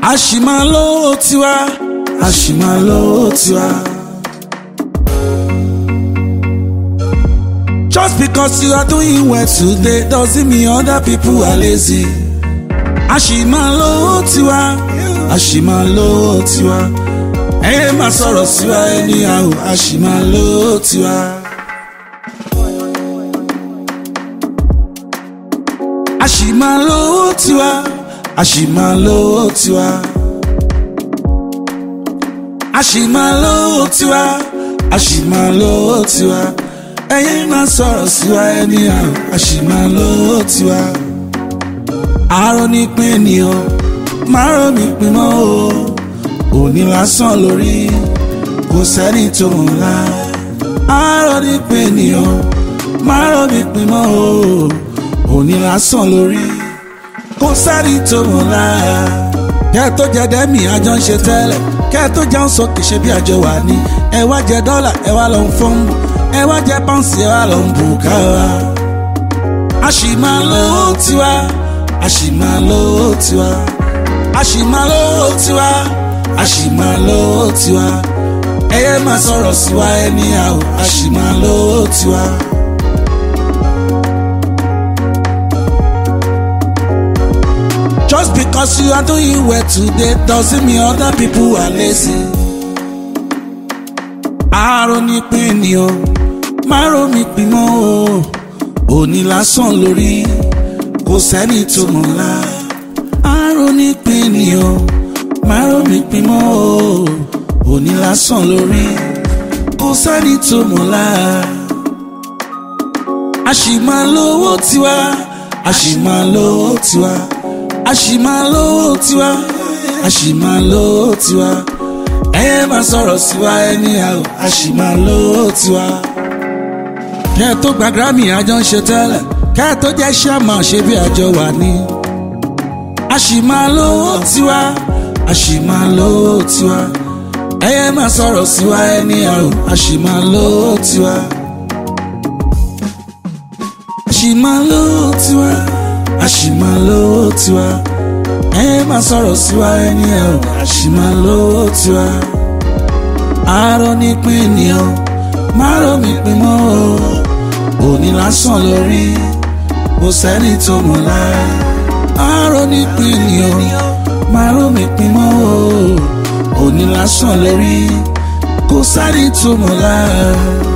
a ṣì máa lówó tiwa a ṣì máa lówó tiwa. Just because you are doing well today doesn't mean other people are lazy. A ṣì máa lówó tiwa, a ṣì máa lówó tiwa. Ẹ máa sọ̀rọ̀ sí wa anyhow, a ṣì máa lówó tiwa. A ṣì máa lówó tiwa, a ṣì máa lówó tiwa. A ṣì máa lówó tiwa, a ṣì máa lówó tiwa. Ẹyẹ máa sọ̀rọ̀ sí wa anyhow, a ṣì máa lówó tiwa. Àárọ̀ ní pín ènìyàn, márùn mi pín mọ́ o. Òní lásán lórí, kò sẹ́ni tó mọ̀ ńlá. Àárọ̀ ní pín ènìyàn, márùn mi pín mọ́ o. Òní lásán lórí, kò sẹ́ni tó mọ̀ ńlá. Kẹ́ ẹ tó jẹ dẹ́mì àjọ ń ṣe tẹ́lẹ̀, kẹ́ ẹ tó jẹun sókè ṣe bí àjọ wà ní. Ẹ wá jẹ dọ́là, ẹ wá lọ ń fọ́nbù, ẹ wá jẹ pọ́ǹsì, ẹ wá lọ ń bù káwa. A ṣì máa lówó tiwa, a ṣì máa lówó tiwa, a ṣì máa lówó tiwa, a ṣì máa lówó tiwa. Ẹyẹ máa sọ̀rọ̀ sí wa anyhow, a ṣì máa lówó tiwa. Just because you are doing well today doesn't mean other people are lazy. Àárọ̀ ní pín ni o, márùn mi pín mọ́ o. Òní lásán lórí, kò sẹ́ni tó mọ̀ ńlá. Àárọ̀ ní pín ni o, márùn mi pín mọ́ o. Òní lásán lórí, kò sẹ́ni tó mọ̀ ńlá. A ṣì máa lówó tiwa, a ṣì máa lówó tiwa a ṣì máa lówó tiwa a ṣì máa lówó tiwa ẹyẹ máa sọ̀rọ̀ sí wa anyhow a ṣì máa lówó tiwa. kẹ́ ẹ tó gba grammy àjọ ń ṣe tẹ́lẹ̀ kẹ́ ẹ tó jẹ́ ṣáàmà ṣe bí àjọ wà ní. a ṣì máa lówó tiwa a ṣì máa lówó tiwa ẹyẹ máa sọ̀rọ̀ sí wa anyhow a ṣì máa lówó tiwa. a ṣì máa lówó tiwa a ṣì máa lówó tiwa ẹ máa sọ̀rọ̀ sí wa ẹni ẹ o a ṣì máa lówó tiwa. àárọ̀ ní pín ènìyàn márùn mi pín mọ́ o òní lásán lórí kò sẹ́ni tó mọ̀ lára. àárọ̀ ní pín ènìyàn márùn mi pín mọ́ o òní lásán lórí kò sẹ́ni tó mọ̀ lára.